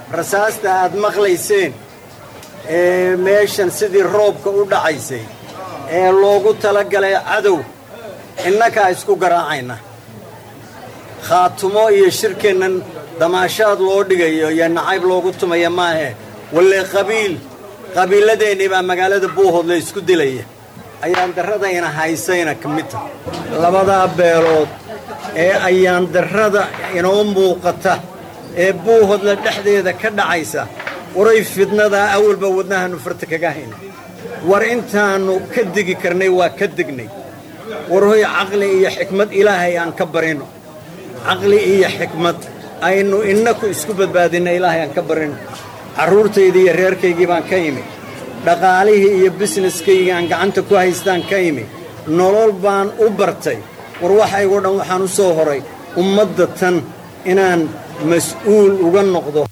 rasaasta aad maqlayseen ee meeshan sidii roobka u dhacaysay ee loogu talagalay cadow innakaa isku garaacayna khaatumo iyo shirkeennan damaashaad loo dhigayo iyo nacayb loogu tumaya maahe walle qabiil qabiilladeennii baa magaalada buuhood la isku dilaya ayaan darradayna haysayna ka mid tahay labadaa beelood ee ayaan darrada inoo muuqata ee buuhoodla dhexdeeda ka dhacaysa waray fidnadaa awalba wadnahaannu farta kaga hayna war intaannu ka degi karnay waa ka degnay war hoy caqli iyo xikmad ilaahay aan ka barino caqli iyo xikmad aynu innaku isku badbaadinna ilaahay aan ka barino carruurtaydii iyo reerkaygii baan ka imi dhaqaalihii iyo bisneskaygii aan gacanta ku haystaan ka imi nolol baan u bartay war waxaygoo dhan waxaan u soo horay ummadda tan inaan mas'uul uga noqdo